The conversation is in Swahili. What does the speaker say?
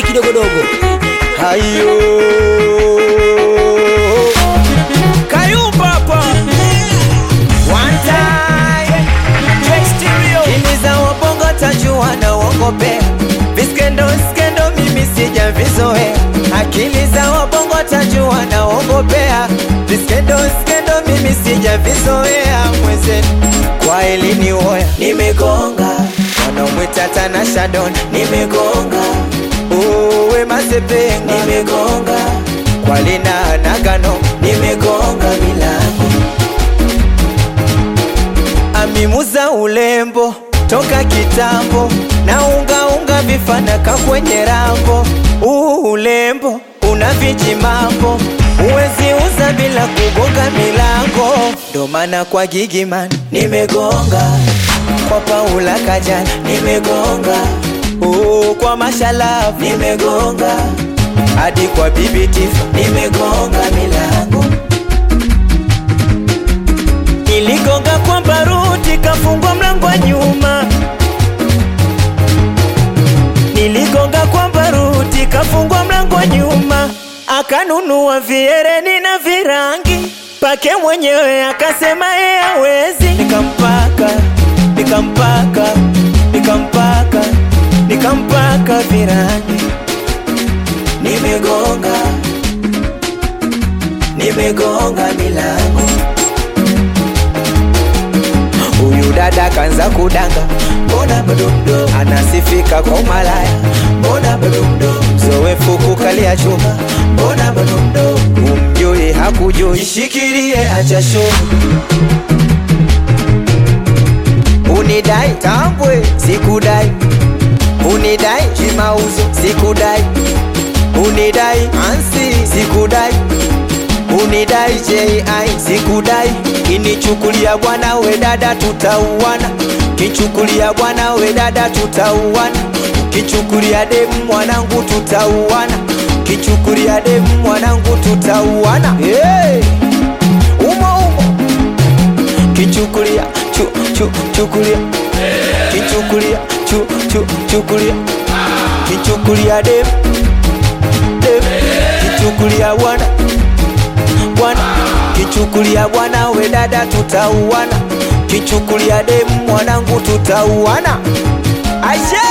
kidogodogo. hayo Kayumba hapa. One time. J Stereo. Ini za wabongo tajua na uongopea viskendo skendo mimi sijavizoea akili za wabongo tajua na uongopea viskendo skendo mimi sijavizoea mwenzenu kwa elini woya nimegonga wanaomwita tana shadon nimegonga uwe masepenga nimegonga kwa lina nagano nimegonga milango amimuza ulembo toka kitambo na ungaunga vifanaka kwenye rambo uu ulembo una vijimambo uwezi uza bila kugonga milango ndo maana kwa gigiman nimegonga kwa paula kajana nimegonga uu kwa mashalafu nimegonga hadi kwa bibi tifa nimegonga milango Niligonga kwa baruti kafungwa mlango wa nyuma. Niligonga kwa baruti kafungwa mlango wa nyuma. Akanunua viereni na virangi pake mwenyewe akasema yeye hawezi. Nikampaka, nikampaka, nikampaka, nikampaka virangi. Nimegonga, nimegonga milango Huyu dada kanza kudanga, mbona bado mdogo, anasifika kwa umalaya, mbona bado mdogo, zoefu kukalia chuma, mbona bado mdogo, umjui hakujui, ishikilie acha show. Unidai tambwe, sikudai, unidai kimauzo, sikudai, unidai ansi, sikudai unidai JI sikudai, kinichukulia bwana we dada tutauana, kichukulia bwana we dada tutauana, kichukulia demu mwanangu tutauana, kichukulia demu mwanangu tutauana. Hey! umo umo kichukulia chu chu chukulia kichukulia chu chu chukulia kichukulia demu demu kichukulia bwana bwana kichukulia bwana we dada tutauana kichukulia demu mwanangu tutauana aisee